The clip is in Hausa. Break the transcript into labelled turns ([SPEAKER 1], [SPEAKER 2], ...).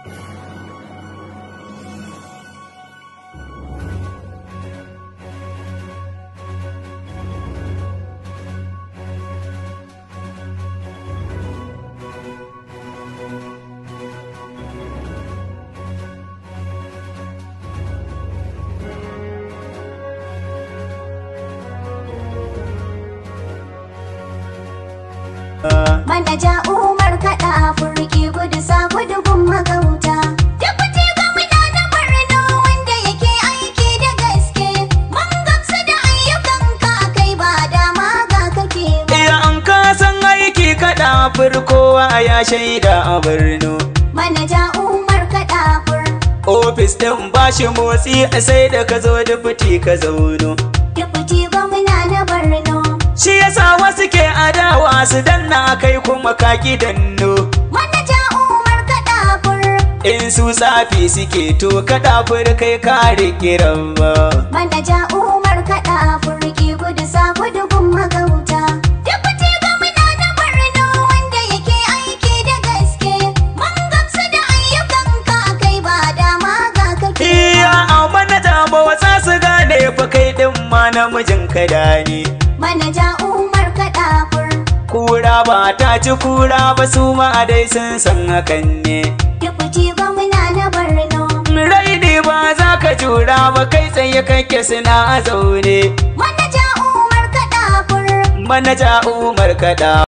[SPEAKER 1] Manaja Umar kaɗa furki gudu sa gudu gun magauta. Deputy gwamna na Borno wanda yake aiki da gaske. Mun gamsu da ayyukan ka kai ba dama ga kake ba.
[SPEAKER 2] Iya an kasan aiki kaɗa kowa ya shaida a Borno.
[SPEAKER 1] Manaja Umar kaɗa fur.
[SPEAKER 2] Ofis ɗin bashi motsi sai da ka zo da fiti ka zauno.
[SPEAKER 1] Deputy gwamna na Borno.
[SPEAKER 2] Shi yasa wasu ke adawa su danna kai kuma kaki danno.
[SPEAKER 1] Manaja Umar kaɗa fur.
[SPEAKER 2] In su tsafi suke to kaɗa fur kai kare kiran ba.
[SPEAKER 1] Manaja Umar kaɗa furki gudu sa gudu gun magauta. Deputy gwamna na Borno wanda yake aiki da gaske. Mun gamsu da ayyukan ka kai ba dama ga kake.
[SPEAKER 2] Iya a manaja ba wasa su gane fa kai ɗin ma namijin kada ne.
[SPEAKER 1] Manaja Umar kaɗa fur.
[SPEAKER 2] Kura ba ta ci kura ba su ma dai sun san hakan ne.
[SPEAKER 1] Deputy gwamna na Borno.
[SPEAKER 2] Raini ba za ka jura ba kai tsaye kake suna a zaune.
[SPEAKER 1] Manaja Umar kaɗa fur.
[SPEAKER 2] Manaja Umar kaɗa